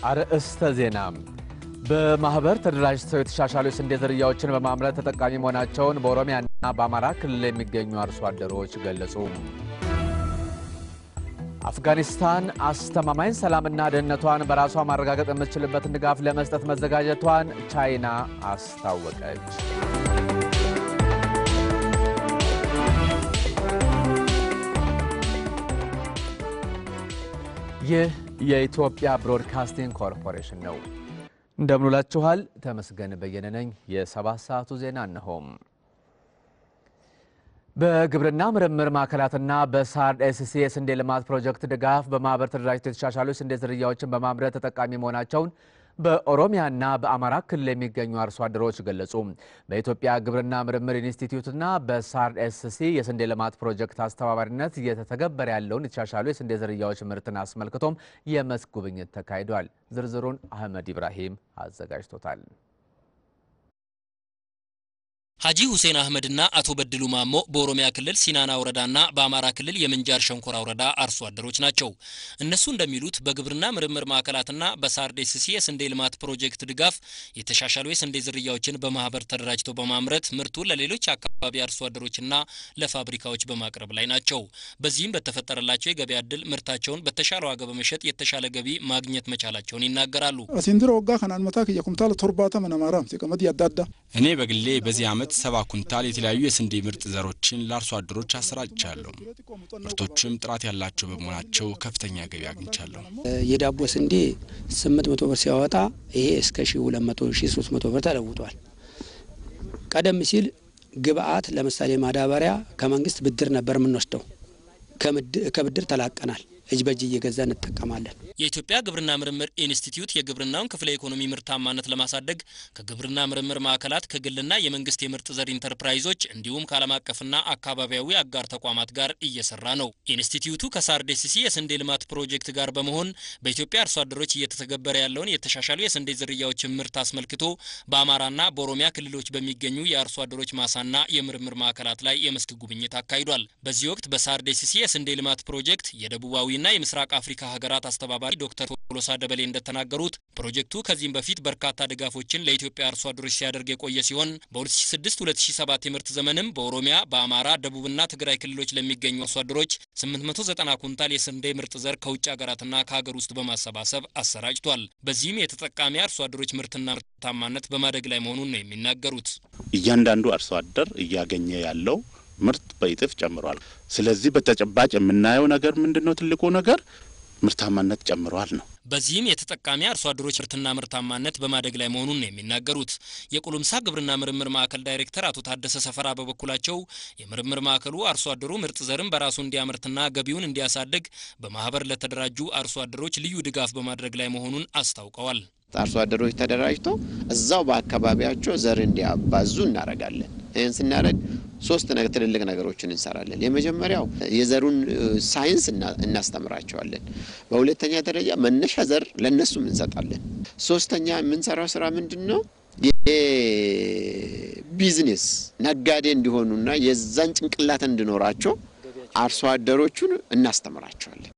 አርእስተ ዜና በማህበር ተደራጅተው የተሻሻሉ የስንዴ ዝርያዎችን በማምረት ተጠቃሚ መሆናቸውን በኦሮሚያና በአማራ ክልል የሚገኙ አርሶ አደሮች ገለጹ። አፍጋኒስታን አስተማማኝ ሰላምና ደህንነቷን በራሷ ማረጋገጥ የምትችልበትን ድጋፍ ለመስጠት መዘጋጀቷን ቻይና አስታወቀች። ይህ የኢትዮጵያ ብሮድካስቲንግ ኮርፖሬሽን ነው። እንደምንውላችኋል። ተመስገን በየነ ነኝ። የሰባት ሰዓቱ ዜና እነሆም። በግብርና ምርምር ማዕከላትና በሳርድ ኤስሲ የስንዴ ልማት ፕሮጀክት ድጋፍ በማህበር ተደራጅተው የተሻሻሉ የስንዴ ዝርያዎችን በማምረት ተጠቃሚ መሆናቸውን በኦሮሚያና በአማራ ክልል የሚገኙ አርሶ አደሮች ገለጹ። በኢትዮጵያ ግብርና ምርምር ኢንስቲትዩትና በሳርድ ኤስሲ የስንዴ ልማት ፕሮጀክት አስተባባሪነት እየተተገበረ ያለውን የተሻሻሉ የስንዴ ዝርያዎች ምርትን አስመልክቶም የመስክ ጉብኝት ተካሂዷል። ዝርዝሩን አህመድ ኢብራሂም አዘጋጅቶታል። ሀጂ ሁሴን አህመድና አቶ በድሉ ማሞ በኦሮሚያ ክልል ሲናና ወረዳና በአማራ ክልል የምንጃር ሸንኮራ ወረዳ አርሶ አደሮች ናቸው። እነሱ እንደሚሉት በግብርና ምርምር ማዕከላትና በሳርዴስሲ የስንዴ ልማት ፕሮጀክት ድጋፍ የተሻሻሉ የስንዴ ዝርያዎችን በማህበር ተደራጅተው በማምረት ምርቱን ለሌሎች አካባቢ አርሶ አደሮችና ለፋብሪካዎች በማቅረብ ላይ ናቸው። በዚህም በተፈጠረላቸው የገበያ እድል ምርታቸውን በተሻለ ዋጋ በመሸጥ የተሻለ ገቢ ማግኘት መቻላቸውን ይናገራሉ። አሲንድሮ ወጋ ከናን መታ ክየ ኩምታል ቶርባተ መነማራም ሲቀመጥ ያዳዳ እኔ በግሌ በዚህ ዓመት ሰባ ኩንታል የተለያዩ የስንዴ ምርጥ ዘሮችን ለአርሶ አደሮች አሰራጭቻለሁ። ምርቶችም ጥራት ያላቸው በመሆናቸው ከፍተኛ ገቢ አግኝቻለሁ። የዳቦ ስንዴ ስምንት መቶ ብር ሲያወጣ ይሄ እስከ ሺ ሁለት መቶ ሺ ሶስት መቶ ብር ተለውጧል። ቀደም ሲል ግብአት ለምሳሌ ማዳበሪያ ከመንግስት ብድር ነበር የምንወስደው። ከብድር ተላቀናል። እጅ በእጅ እየገዛ እንጠቀማለን። የኢትዮጵያ ግብርና ምርምር ኢንስቲትዩት የግብርናውን ክፍለ ኢኮኖሚ ምርታማነት ለማሳደግ ከግብርና ምርምር ማዕከላት ከግልና የመንግስት የምርጥ ዘር ኢንተርፕራይዞች እንዲሁም ከዓለም አቀፍና አካባቢያዊ አጋር ተቋማት ጋር እየሰራ ነው። ኢንስቲትዩቱ ከሳርዴሲሲ የስንዴ ልማት ፕሮጀክት ጋር በመሆን በኢትዮጵያ አርሶ አደሮች እየተተገበረ ያለውን የተሻሻሉ የስንዴ ዝርያዎችን ምርት አስመልክቶ በአማራና በኦሮሚያ ክልሎች በሚገኙ የአርሶ አደሮች ማሳና የምርምር ማዕከላት ላይ የመስክ ጉብኝት አካሂዷል። በዚህ ወቅት በሳርዴሲሲ የስንዴ ልማት ፕሮጀክት የደቡባዊ ና የምስራቅ አፍሪካ ሀገራት አስተባባሪ ዶክተር ቶሎሳ ደበሌ እንደተናገሩት ፕሮጀክቱ ከዚህም በፊት በርካታ ድጋፎችን ለኢትዮጵያ አርሶ አደሮች ሲያደርግ የቆየ ሲሆን በ2006-2007 የምርት ዘመንም በኦሮሚያ፣ በአማራ፣ ደቡብና ትግራይ ክልሎች ለሚገኙ አርሶ አደሮች 890 ኩንታል የስንዴ ምርጥ ዘር ከውጭ ሀገራትና ከሀገር ውስጥ በማሰባሰብ አሰራጭቷል። በዚህም የተጠቃሚ አርሶ አደሮች ምርትና ምርታማነት በማደግ ላይ መሆኑን ነው የሚናገሩት። እያንዳንዱ አርሶ አደር እያገኘ ያለው ምርት በይጥፍ ጨምሯል። ስለዚህ በተጨባጭ የምናየው ነገር ምንድን ነው? ትልቁ ነገር ምርታማነት ጨምሯል ነው። በዚህም የተጠቃሚ አርሶ አደሮች ምርትና ምርታማነት በማደግ ላይ መሆኑን ነው የሚናገሩት። የቁልምሳ ግብርና ምርምር ማዕከል ዳይሬክተር አቶ ታደሰ ሰፈራ በበኩላቸው የምርምር ማዕከሉ አርሶ አደሩ ምርጥ ዘርን በራሱ እንዲያመርትና ገቢውን እንዲያሳድግ በማህበር ለተደራጁ አርሶ አደሮች ልዩ ድጋፍ በማድረግ ላይ መሆኑን አስታውቀዋል። አርሶ አደሮች ተደራጅተው እዛው በአካባቢያቸው ዘር እንዲያባዙ እናደርጋለን። ይህን ስናደርግ ሶስት ነገር ትልልቅ ነገሮችን እንሰራለን። የመጀመሪያው የዘሩን ሳይንስ እናስተምራቸዋለን። በሁለተኛ ደረጃ መነሻ ዘር ለነሱም እንሰጣለን። ሶስተኛ የምንሰራው ስራ ምንድን ነው? የቢዝነስ ነጋዴ እንዲሆኑና የዛን ጭንቅላት እንዲኖራቸው አርሶ አደሮቹን እናስተምራቸዋለን።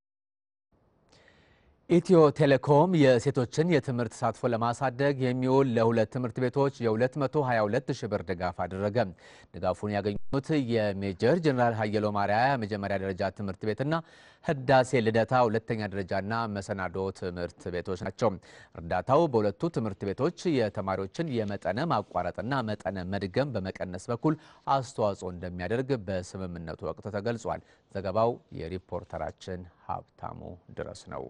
ኢትዮ ቴሌኮም የሴቶችን የትምህርት ተሳትፎ ለማሳደግ የሚውል ለሁለት ትምህርት ቤቶች የ222 ሺህ ብር ድጋፍ አደረገ። ድጋፉን ያገኙት የሜጀር ጀኔራል ሀየሎ ማርያ የመጀመሪያ ደረጃ ትምህርት ቤትና ህዳሴ ልደታ ሁለተኛ ደረጃና መሰናዶ ትምህርት ቤቶች ናቸው። እርዳታው በሁለቱ ትምህርት ቤቶች የተማሪዎችን የመጠነ ማቋረጥና መጠነ መድገም በመቀነስ በኩል አስተዋጽኦ እንደሚያደርግ በስምምነቱ ወቅት ተገልጿል። ዘገባው የሪፖርተራችን ሀብታሙ ድረስ ነው።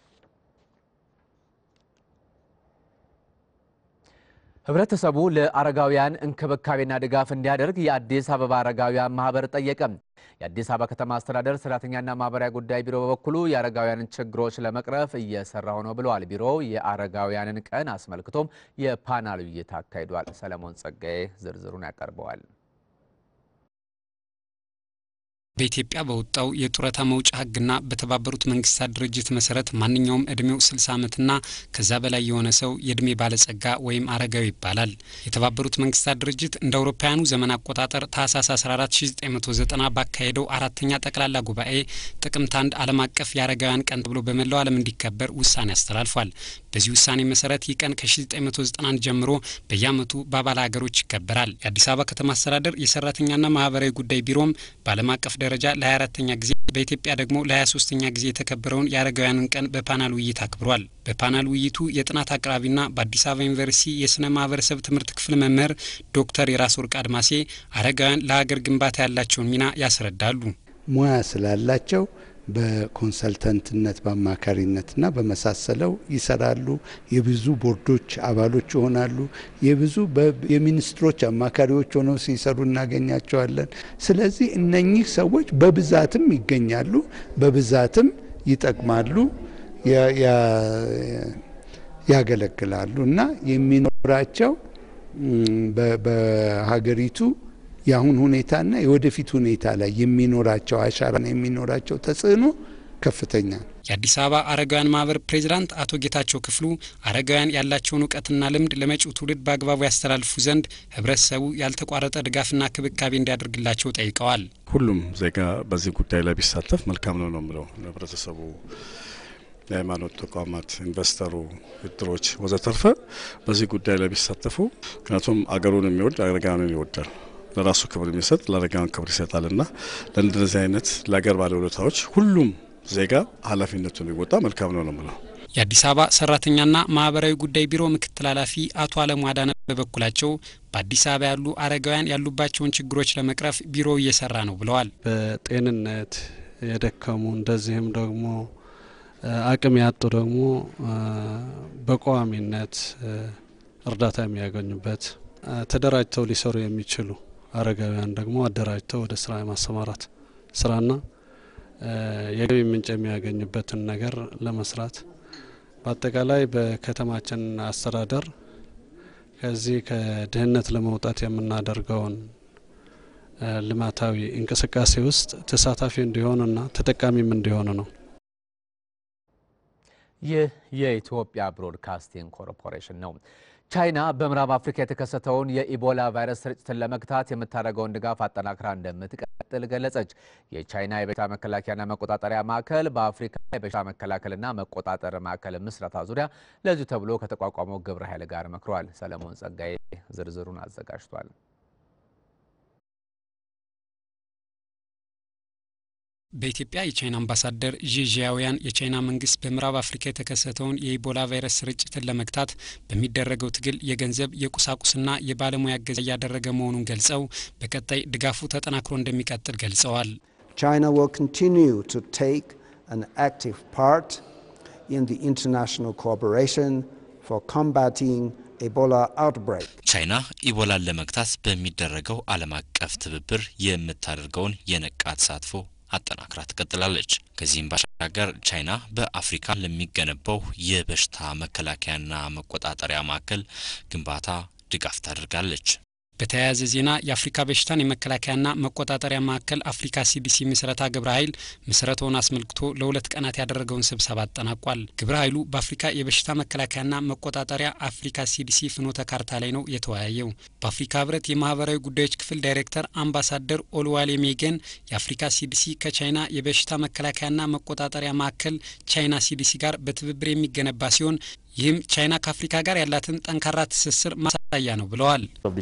ህብረተሰቡ ለአረጋውያን እንክብካቤና ድጋፍ እንዲያደርግ የአዲስ አበባ አረጋውያን ማህበር ጠየቀ። የአዲስ አበባ ከተማ አስተዳደር ሰራተኛና ማህበራዊ ጉዳይ ቢሮ በበኩሉ የአረጋውያንን ችግሮች ለመቅረፍ እየሰራው ነው ብለዋል። ቢሮው የአረጋውያንን ቀን አስመልክቶም የፓናል ውይይት አካሂዷል። ሰለሞን ጸጋዬ ዝርዝሩን ያቀርበዋል። በኢትዮጵያ በወጣው የጡረታ መውጫ ሕግና በተባበሩት መንግስታት ድርጅት መሰረት ማንኛውም እድሜው 60 ዓመትና ከዛ በላይ የሆነ ሰው የእድሜ ባለጸጋ ወይም አረጋዊ ይባላል። የተባበሩት መንግስታት ድርጅት እንደ አውሮፓውያኑ ዘመን አቆጣጠር ታህሳስ 14 1990 ባካሄደው አራተኛ ጠቅላላ ጉባኤ ጥቅምት አንድ ዓለም አቀፍ የአረጋውያን ቀን ተብሎ በመላው ዓለም እንዲከበር ውሳኔ አስተላልፏል። በዚህ ውሳኔ መሰረት ይህ ቀን ከ1991 ጀምሮ በየዓመቱ በአባል ሀገሮች ይከበራል። የአዲስ አበባ ከተማ አስተዳደር የሰራተኛና ማህበራዊ ጉዳይ ቢሮም በዓለም አቀፍ ደረጃ ለ24ተኛ ጊዜ በኢትዮጵያ ደግሞ ለ23ተኛ ጊዜ የተከበረውን የአረጋውያንን ቀን በፓናል ውይይት አክብሯል። በፓናል ውይይቱ የጥናት አቅራቢና በአዲስ አበባ ዩኒቨርሲቲ የስነ ማህበረሰብ ትምህርት ክፍል መምህር ዶክተር የራስ ወርቅ አድማሴ አረጋውያን ለሀገር ግንባታ ያላቸውን ሚና ያስረዳሉ። ሙያ ስላላቸው በኮንሰልተንትነት በአማካሪነትና በመሳሰለው ይሰራሉ። የብዙ ቦርዶች አባሎች ይሆናሉ። የብዙ የሚኒስትሮች አማካሪዎች ሆነው ሲሰሩ እናገኛቸዋለን። ስለዚህ እነኚህ ሰዎች በብዛትም ይገኛሉ፣ በብዛትም ይጠቅማሉ፣ ያገለግላሉ እና የሚኖራቸው በሀገሪቱ የአሁን ሁኔታና የወደፊት ሁኔታ ላይ የሚኖራቸው አሻራና የሚኖራቸው ተጽዕኖ ከፍተኛ ነው። የአዲስ አበባ አረጋውያን ማህበር ፕሬዚዳንት አቶ ጌታቸው ክፍሉ አረጋውያን ያላቸውን እውቀትና ልምድ ለመጪው ትውልድ በአግባቡ ያስተላልፉ ዘንድ ህብረተሰቡ ያልተቋረጠ ድጋፍና ክብካቤ እንዲያደርግላቸው ጠይቀዋል። ሁሉም ዜጋ በዚህ ጉዳይ ላይ ቢሳተፍ መልካም ነው ነው የምለው ህብረተሰቡ የሃይማኖት ተቋማት፣ ኢንቨስተሩ፣ እድሮች ወዘተርፈ በዚህ ጉዳይ ላይ ቢሳተፉ ምክንያቱም አገሩን የሚወድ አረጋውያንን ይወዳል ለራሱ ክብር የሚሰጥ ለአረጋውያን ክብር ይሰጣልና ለእንደዚህ አይነት ለአገር ባለውለታዎች ሁሉም ዜጋ ኃላፊነቱን ቢወጣ መልካም ነው ነው የምለው። የአዲስ አበባ ሰራተኛና ማህበራዊ ጉዳይ ቢሮ ምክትል ኃላፊ አቶ አለሙ አዳነ በበኩላቸው በአዲስ አበባ ያሉ አረጋውያን ያሉባቸውን ችግሮች ለመቅረፍ ቢሮው እየሰራ ነው ብለዋል። በጤንነት የደከሙ እንደዚህም ደግሞ አቅም ያጡ ደግሞ በቋሚነት እርዳታ የሚያገኙበት ተደራጅተው ሊሰሩ የሚችሉ አረጋውያን ደግሞ አደራጅተው ወደ ስራ የማሰማራት ስራና የገቢ ምንጭ የሚያገኙበትን ነገር ለመስራት በአጠቃላይ በከተማችን አስተዳደር ከዚህ ከድህነት ለመውጣት የምናደርገውን ልማታዊ እንቅስቃሴ ውስጥ ተሳታፊ እንዲሆኑና ተጠቃሚም እንዲሆኑ ነው። ይህ የኢትዮጵያ ብሮድካስቲንግ ኮርፖሬሽን ነው። ቻይና በምዕራብ አፍሪካ የተከሰተውን የኢቦላ ቫይረስ ስርጭትን ለመግታት የምታደርገውን ድጋፍ አጠናክራ እንደምትቀጥል ገለጸች። የቻይና የበሽታ መከላከያና መቆጣጠሪያ ማዕከል በአፍሪካ የበሽታ መከላከልና መቆጣጠር ማዕከል ምስረታ ዙሪያ ለዚሁ ተብሎ ከተቋቋመው ግብረ ኃይል ጋር መክሯል። ሰለሞን ጸጋዬ ዝርዝሩን አዘጋጅቷል። በኢትዮጵያ የቻይና አምባሳደር ዢጂያውያን የቻይና መንግስት በምዕራብ አፍሪካ የተከሰተውን የኢቦላ ቫይረስ ስርጭትን ለመግታት በሚደረገው ትግል የገንዘብ የቁሳቁስና የባለሙያ እገዛ እያደረገ መሆኑን ገልጸው በቀጣይ ድጋፉ ተጠናክሮ እንደሚቀጥል ገልጸዋል። China will continue to take an active part in the international cooperation for combating Ebola outbreak. ቻይና ኢቦላን ለመግታት በሚደረገው ዓለም አቀፍ ትብብር የምታደርገውን የነቃ ተሳትፎ አጠናክራ ትቀጥላለች። ከዚህም ባሻገር ቻይና በአፍሪካ ለሚገነባው የበሽታ መከላከያና መቆጣጠሪያ ማዕከል ግንባታ ድጋፍ ታደርጋለች። በተያያዘ ዜና የአፍሪካ በሽታን የመከላከያና መቆጣጠሪያ ማዕከል አፍሪካ ሲዲሲ ምስረታ ግብረ ኃይል ምስረታውን አስመልክቶ ለሁለት ቀናት ያደረገውን ስብሰባ አጠናቋል። ግብረ ኃይሉ በአፍሪካ የበሽታ መከላከያና መቆጣጠሪያ አፍሪካ ሲዲሲ ፍኖተ ካርታ ላይ ነው የተወያየው። በአፍሪካ ህብረት የማህበራዊ ጉዳዮች ክፍል ዳይሬክተር አምባሳደር ኦልዋሌ ሜጌን የአፍሪካ ሲዲሲ ከቻይና የበሽታ መከላከያና መቆጣጠሪያ ማዕከል ቻይና ሲዲሲ ጋር በትብብር የሚገነባ ሲሆን ይህም ቻይና ከአፍሪካ ጋር ያላትን ጠንካራ ትስስር ማሳያ ነው ብለዋል።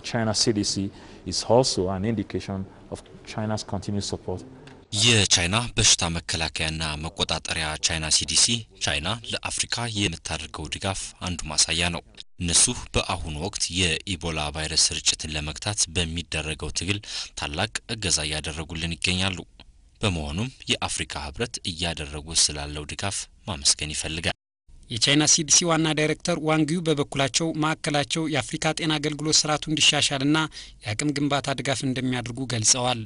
የቻይና በሽታ መከላከያና መቆጣጠሪያ ቻይና ሲዲሲ ቻይና ለአፍሪካ የምታደርገው ድጋፍ አንዱ ማሳያ ነው። እነሱ በአሁኑ ወቅት የኢቦላ ቫይረስ ስርጭትን ለመግታት በሚደረገው ትግል ታላቅ እገዛ እያደረጉልን ይገኛሉ። በመሆኑም የአፍሪካ ህብረት እያደረጉ ስላለው ድጋፍ ማመስገን ይፈልጋል። የቻይና ሲዲሲ ዋና ዳይሬክተር ዋንጊው በበኩላቸው ማዕከላቸው የአፍሪካ ጤና አገልግሎት ስርዓቱ እንዲሻሻልና የአቅም ግንባታ ድጋፍ እንደሚያደርጉ ገልጸዋል።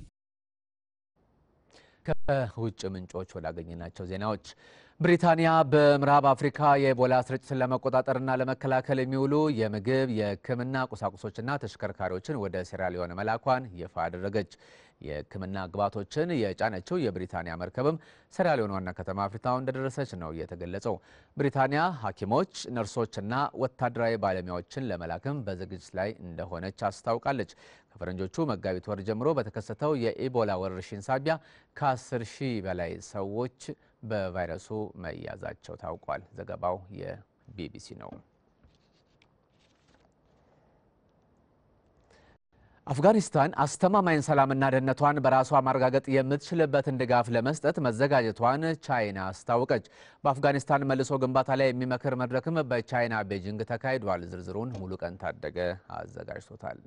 ከውጭ ምንጮች ወዳገኘናቸው ዜናዎች ብሪታንያ በምዕራብ አፍሪካ የኢቦላ ስርጭትን ለመቆጣጠርና ለመከላከል የሚውሉ የምግብ የሕክምና ቁሳቁሶችና ተሽከርካሪዎችን ወደ ሴራሊዮን መላኳን ይፋ አደረገች። የሕክምና ግብዓቶችን የጫነችው የብሪታንያ መርከብም ሴራሊዮን ዋና ከተማ ፍሪታውን እንደደረሰች ነው የተገለጸው። ብሪታንያ ሐኪሞች፣ ነርሶችና ወታደራዊ ባለሙያዎችን ለመላክም በዝግጅት ላይ እንደሆነች አስታውቃለች። ከፈረንጆቹ መጋቢት ወር ጀምሮ በተከሰተው የኢቦላ ወረርሽኝ ሳቢያ ከ10 ሺህ በላይ ሰዎች በቫይረሱ መያዛቸው ታውቋል። ዘገባው የቢቢሲ ነው። አፍጋኒስታን አስተማማኝ ሰላምና ደህንነቷን በራሷ ማረጋገጥ የምትችልበትን ድጋፍ ለመስጠት መዘጋጀቷን ቻይና አስታወቀች። በአፍጋኒስታን መልሶ ግንባታ ላይ የሚመክር መድረክም በቻይና ቤጂንግ ተካሂዷል። ዝርዝሩን ሙሉ ቀን ታደገ አዘጋጅቶታል።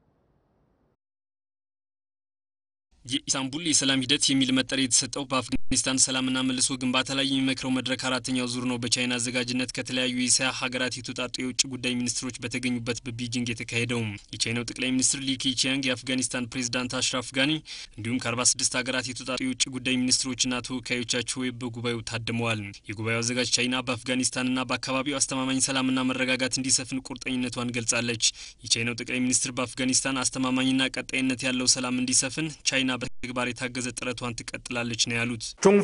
የኢስታንቡል የሰላም ሂደት የሚል መጠሪያ የተሰጠው በአፍጋኒስታን ሰላምና መልሶ ግንባታ ላይ የሚመክረው መድረክ አራተኛው ዙር ነው በቻይና አዘጋጅነት ከተለያዩ የእስያ ሀገራት የተውጣጡ የውጭ ጉዳይ ሚኒስትሮች በተገኙበት በቤጂንግ የተካሄደው። የቻይናው ጠቅላይ ሚኒስትር ሊ ኬቺያንግ፣ የአፍጋኒስታን ፕሬዚዳንት አሽራፍ ጋኒ እንዲሁም ከ46 ሀገራት የተውጣጡ የውጭ ጉዳይ ሚኒስትሮችና ተወካዮቻቸው በጉባኤው ታድመዋል። የጉባኤው አዘጋጅ ቻይና በአፍጋኒስታንና በአካባቢው አስተማማኝ ሰላምና መረጋጋት እንዲሰፍን ቁርጠኝነቷን ገልጻለች። የቻይናው ጠቅላይ ሚኒስትር በአፍጋኒስታን አስተማማኝና ቀጣይነት ያለው ሰላም እንዲሰፍን ቻይና በተግባር የታገዘ ጥረቷን ትቀጥላለች ነው ያሉት።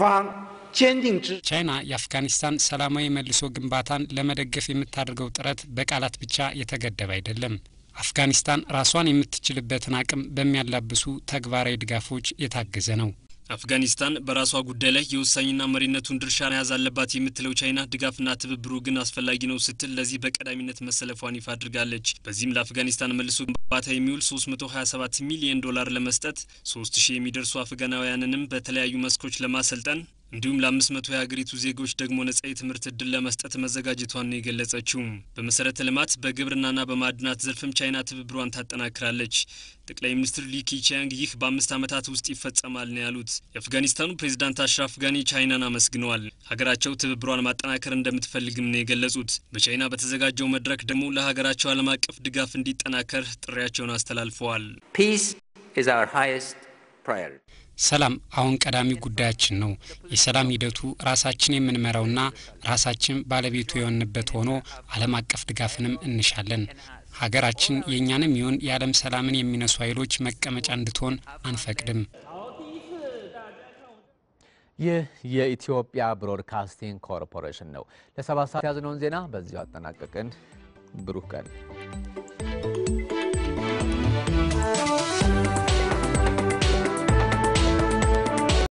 ቻይና የአፍጋኒስታን ሰላማዊ መልሶ ግንባታን ለመደገፍ የምታደርገው ጥረት በቃላት ብቻ የተገደበ አይደለም። አፍጋኒስታን ራሷን የምትችልበትን አቅም በሚያላብሱ ተግባራዊ ድጋፎች የታገዘ ነው። አፍጋኒስታን በራሷ ጉዳይ ላይ የወሳኝና መሪነቱን ድርሻ መያዝ አለባት የምትለው ቻይና ድጋፍና ትብብሩ ግን አስፈላጊ ነው ስትል ለዚህ በቀዳሚነት መሰለፏን ይፋ አድርጋለች። በዚህም ለአፍጋኒስታን መልሶ ግንባታ የሚውል 327 ሚሊዮን ዶላር ለመስጠት 3000 የሚደርሱ አፍጋናውያንንም በተለያዩ መስኮች ለማሰልጠን እንዲሁም ለአምስት መቶ የሀገሪቱ ዜጎች ደግሞ ነጻ የትምህርት እድል ለመስጠት መዘጋጀቷን ነው የገለጸችው። በመሰረተ ልማት በግብርናና በማዕድናት ዘርፍም ቻይና ትብብሯን ታጠናክራለች። ጠቅላይ ሚኒስትር ሊ ኬቺያንግ ይህ በአምስት ዓመታት ውስጥ ይፈጸማል ነው ያሉት። የአፍጋኒስታኑ ፕሬዚዳንት አሽራፍ ጋኒ ቻይናን አመስግነዋል። ሀገራቸው ትብብሯን ማጠናከር እንደምትፈልግም ነው የገለጹት። በቻይና በተዘጋጀው መድረክ ደግሞ ለሀገራቸው ዓለም አቀፍ ድጋፍ እንዲጠናከር ጥሪያቸውን አስተላልፈዋል። Peace is our highest priority. ሰላም አሁን ቀዳሚ ጉዳያችን ነው። የሰላም ሂደቱ ራሳችን የምንመራውና ራሳችን ባለቤቱ የሆንበት ሆኖ ዓለም አቀፍ ድጋፍንም እንሻለን። ሀገራችን የእኛንም ይሁን የዓለም ሰላምን የሚነሱ ኃይሎች መቀመጫ እንድትሆን አንፈቅድም። ይህ የኢትዮጵያ ብሮድካስቲንግ ኮርፖሬሽን ነው። ለሰባት ሰዓት ያዝነውን ዜና በዚሁ አጠናቀቅን። ብሩህ ቀን